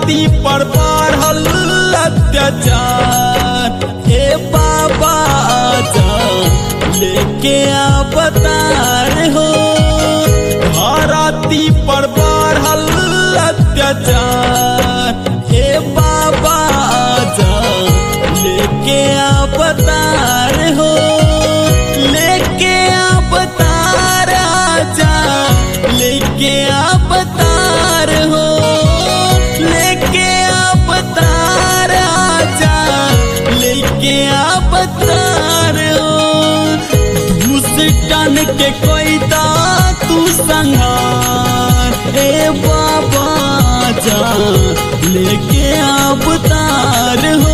धरती पर बढ़ल अत्याचार हे बाबा जा लेके अवतार हो धरती पर बढ़ल अत्याचार हे बाबा जा लेके अवतार हो लेके अवतार आजा लेके अवतार हो लेके अवतार आजा लेके अवतार हो घूस टन के कोई दा तू संहार ए बाबा जा लेके अवतार हो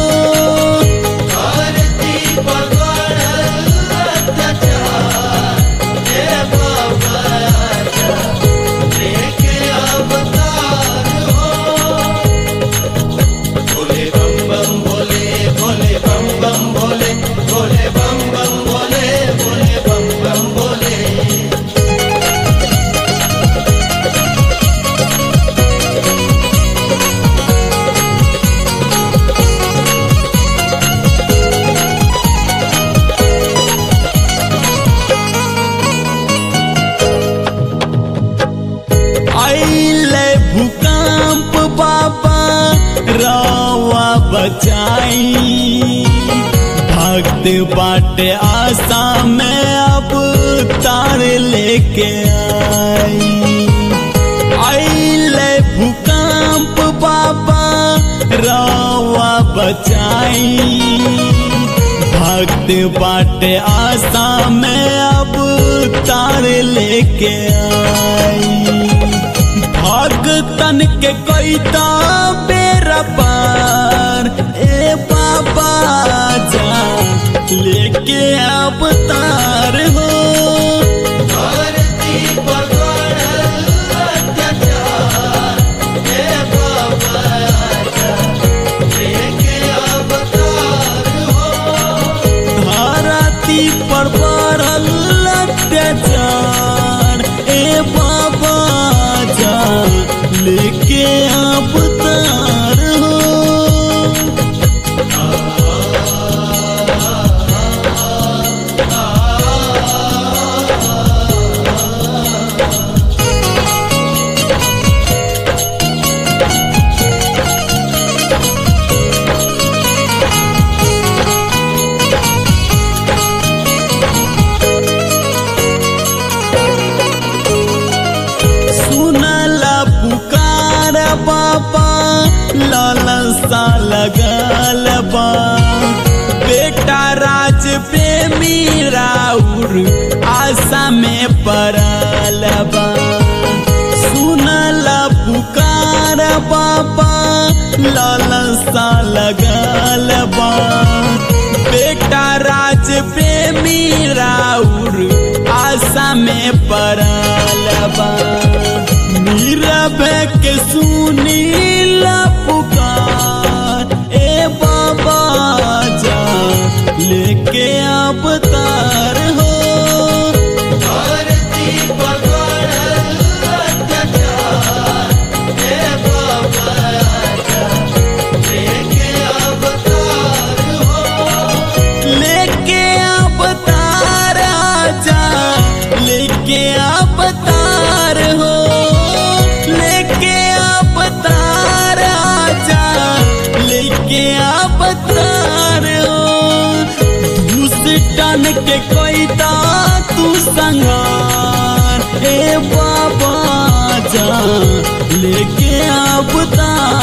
धरती पर बढ़ल अत्याचार हे बाबा आजा लेके अवतार हो भोले बम बम भोले भोले बम बम भोले भोले बम बम भोले भोले बम बम भोले आइले भूकंप बाबा रावा बचाई भक्त बाटे आशा में अब तार लेके आई आइले भूकंप बाबा रावा बचाई भक्त बाटे आशा में अब तार लेके आई भगतन के कैता बेरा पार ए बाबा जा लेके अवतार हो धरती पर बढ़ल अत्याचार हे बाबा आजा लेके अवतार हो धरती पर बढ़ल अत्याचार ए बाबा जा लेके अवतार हो सुनला पुकार बाबा लालसा लगल बा बेटा राज प्रेमी राउर आशा में पड़ल बा सुनला पुकार बाबा लालसा लगल बा बेटा राज प्रेमी राउर आशा में पड़ल बा नीरव के सुनीला पुकार ए बाबा जा लेके अवतार हो धरती पर बढ़ल अत्याचार हे बाबा आजा लेके अवतार हो लेके अवतार आजा लेके अवतार हो लेके अवतार आजा लेके अवतार हो घूस टन के कोई दा तू संगार ए बाबा जा लेके अवतार